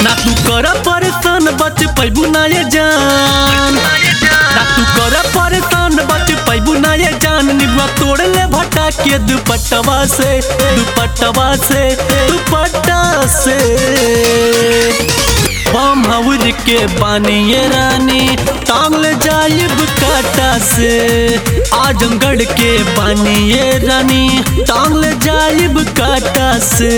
ना तू कर परेशान बच पैबू ना ये जान ना तू कर परेशान बच पैबू ना ये जान निबुआ तोड़ ले भटा के दुपट्टवा से दुपट्टवा से दुपट्टा से बम हवर के बानी ये रानी टांग ले जाइब काटा से आजमगढ़ के बानी ये रानी टांग ले जाइब काटा से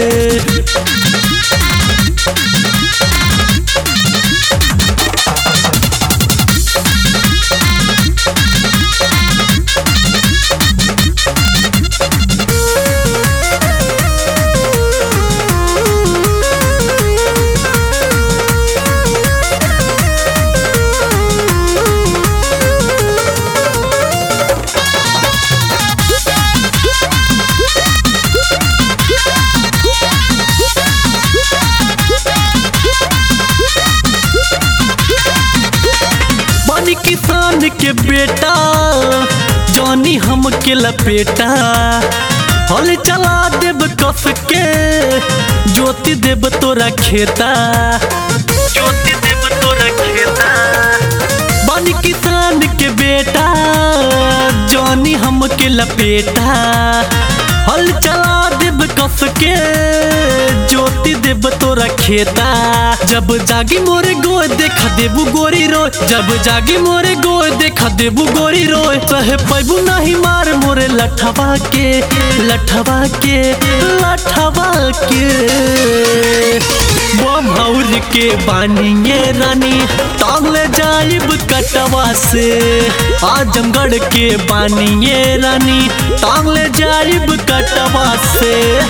बनी किसान के बेटा जानी हम के लपेटा हल चला देब कस के ज्योति देब तोरा खेता ज्योति देब तोरा खेता बनी किसान के बेटा जानी हम के लपेटा हल चला देब कस के ज्योति देब तोरा खेता जब जागी मोरे गोय देखा देबू गोरी रोय जब जागी मोरे गोय देखा देबू गोरी रोय सहे पैबू नहीं मार मोरे लठवा के लठवा के लठवा के बम हौर के बानिए रानी टांग ले जाइब कटवा से आजमगढ़ के बानिए रानी टांग ले जाइब कटवा से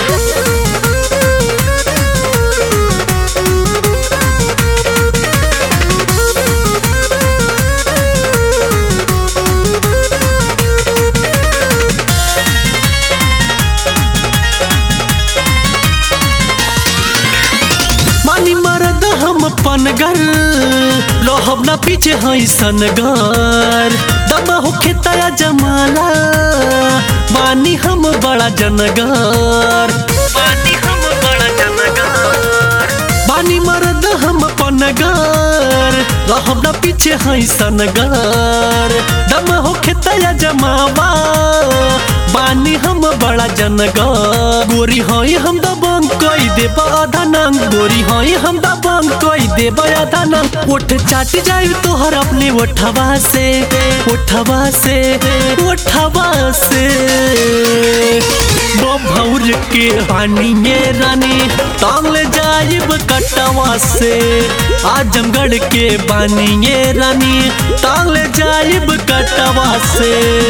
मानी मरद हम पनगर रहब ना पीछे हई सनगर दम होखे तया जमाला मानी हम बड़ा जनगर मानी हम बड़ा जनगर बानी मरद हम पनगर रहब ना पीछे हई सनगर दम होखे तया जमावा बानी हम बड़ा जनगर गोरी हई हम दबंग कई देब आधा नंग गोरी हई हम दबंग कई देब आधा नंग ओठ चाट जाई तोहर अपने ओठवा से ओठवा से ओठवा से भौर के हानिए रानी टांग ले जाइब कटवा से आजमगढ़ के बानिए रानी टांग ले जाइब कटवा से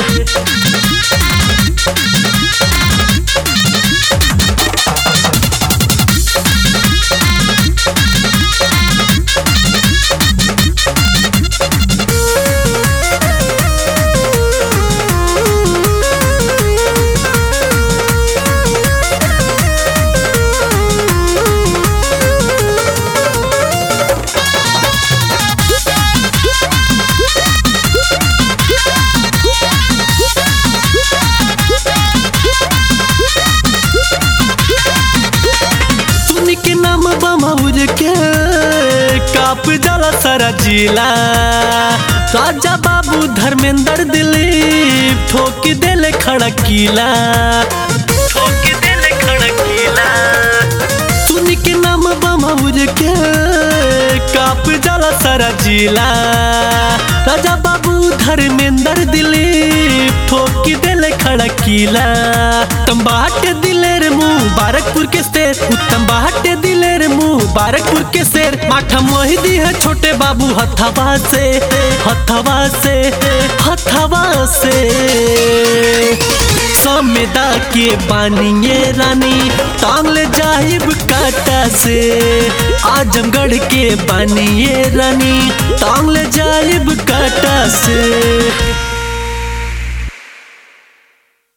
सुन के नाम बमौर के काप जला सारा जिला राजा बाबू धर्मेंद्र दिलीप ठोक देले खड़ा किला ठोक देले खड़ा किला सुन के नाम बमौर के काप जला सारा जिला राजा बाबू धर्मेंद्र दिलीप ठोक देले खड़ा किला तंबाटे दिलेर मुबारकपुर के शेर उत्तम बाटे दिलेर मुबारकपुर के शेर माठा मोहिदी है छोटे बाबू हथवा से हथवा से हथवा से समेदा के बानिए रानी टांग ले जाहिब काटा से आजमगढ़ के बानिए रानी टांग ले जाहिब काटा से